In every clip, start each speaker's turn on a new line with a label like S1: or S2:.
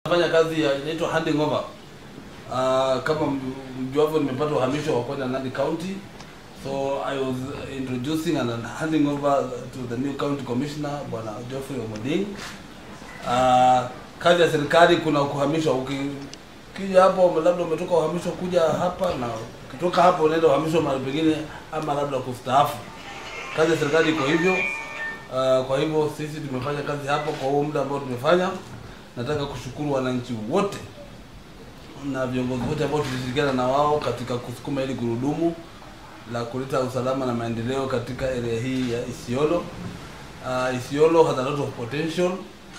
S1: Nafanya kazi ya inaitwa handing over. Uh, kama mjuavyo nimepata uhamisho wa kwenda Nandi County. So I was introducing and handing over to the new county commissioner Bwana Geoffrey Omoding. Uh, kazi ya serikali kuna kuhamishwa ukija hapo labda umetoka uhamisho kuja hapa na ukitoka hapo unaenda uhamisho mahali pengine ama labda kustaafu. Kazi ya serikali iko hivyo. Uh, kwa hivyo sisi tumefanya kazi hapo kwa huo muda ambao tumefanya. Nataka kushukuru wananchi wote na viongozi wote ambao tulishirikiana na wao katika kusukuma hili gurudumu la kuleta usalama na maendeleo katika area hii ya Isiolo. Uh, Isiolo has a lot of potential.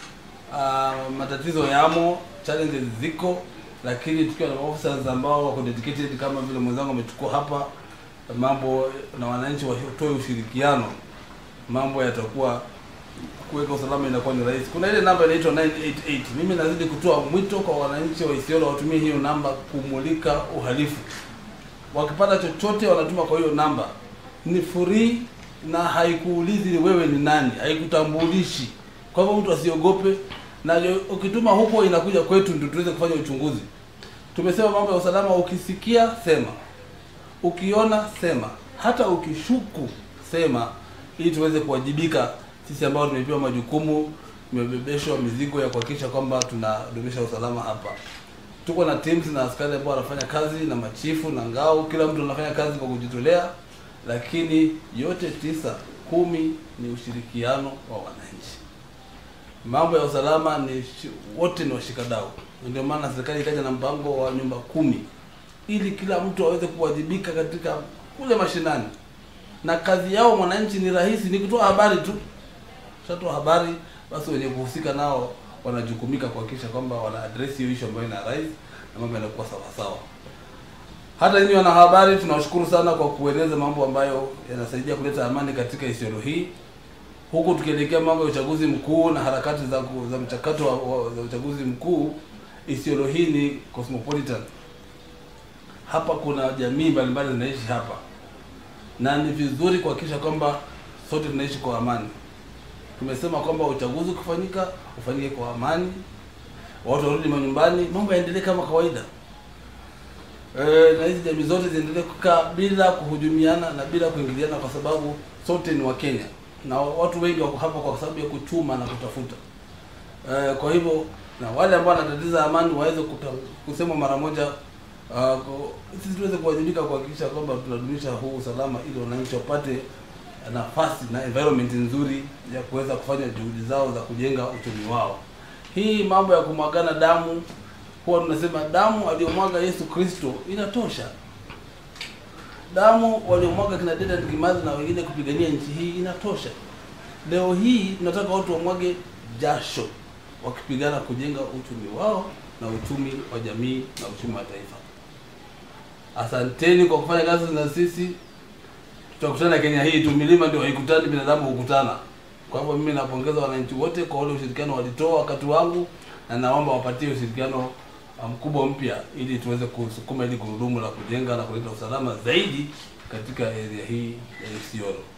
S1: Uh, matatizo yamo, challenges ziko, lakini tukiwa na officers ambao wako dedicated kama vile mwenzangu amechukua hapa, mambo na wananchi watoe ushirikiano, mambo yatakuwa kuweka usalama inakuwa ni rahisi. Kuna ile namba inaitwa 988. Mimi nazidi kutoa mwito kwa wananchi wa Isiolo watumie hiyo namba kumulika uhalifu. Wakipata chochote wanatuma kwa hiyo namba, ni free na haikuulizi wewe ni nani, haikutambulishi. Kwa hivyo mtu asiogope, na ukituma huko inakuja kwetu ndio tuweze kufanya uchunguzi. Tumesema mambo ya usalama, ukisikia sema, ukiona sema, hata ukishuku sema, ili tuweze kuwajibika sisi ambao tumepewa majukumu, tumebebeshwa mizigo ya kuhakikisha kwamba tunadumisha usalama hapa. Tuko na teams na askari ambao wanafanya kazi na machifu na ngao, kila mtu anafanya kazi kwa kujitolea, lakini yote tisa kumi ni ushirikiano wa wananchi. Mambo ya usalama ni shi, wote ni washikadau. Ndio maana serikali ikaja na mpango wa nyumba kumi ili kila mtu aweze kuwajibika katika kule mashinani, na kazi yao mwananchi ni rahisi, ni kutoa habari tu shatoa habari basi, wenye kuhusika nao wanajukumika kuhakikisha kwamba wana address hiyo issue ambayo ina rise na mambo yanakuwa sawa sawa. Hata nyinyi wanahabari, tunawashukuru sana kwa kueleza mambo ambayo yanasaidia kuleta amani katika Isiolo hii, huku tukielekea mambo ya uchaguzi mkuu na harakati za, za mchakato wa, wa, za uchaguzi mkuu. Isiolo hii ni cosmopolitan, hapa kuna jamii mbalimbali zinaishi hapa, na ni vizuri kuhakikisha kwamba sote tunaishi kwa amani. Tumesema kwamba uchaguzi ukifanyika ufanyike kwa amani, watu warudi manyumbani, mambo yaendelee kama kawaida. E, na hizi jamii zote ziendelee kukaa bila kuhujumiana na bila kuingiliana, kwa sababu sote ni Wakenya na watu wengi wako hapa kwa sababu ya kuchuma na kutafuta. E, kwa hivyo na wale ambao wanatatiza amani waweze kusema mara moja. Uh, sisi tuweze kuwajibika kuhakikisha kwamba tunadumisha huu usalama ili wananchi wapate nafasi na environment nzuri ya kuweza kufanya juhudi zao za kujenga uchumi wao. Hii mambo ya kumwagana damu, huwa tunasema damu aliyomwaga Yesu Kristo inatosha. Damu waliomwaga kina Dedan Kimathi na wengine kupigania nchi hii inatosha. Leo hii tunataka watu wamwage jasho wakipigana kujenga uchumi wao na uchumi wa jamii na uchumi wa taifa. Asanteni kwa kufanya kazi na sisi tutakutana Kenya hii tu, milima ndio haikutani, binadamu hukutana. Kwa hivyo mimi napongeza wananchi wote kwa ule ushirikiano walitoa wakati wangu, na naomba wapatie ushirikiano mkubwa mpya, ili tuweze kusukuma ili gurudumu la kujenga na kuleta usalama zaidi katika area hii ya Isiolo.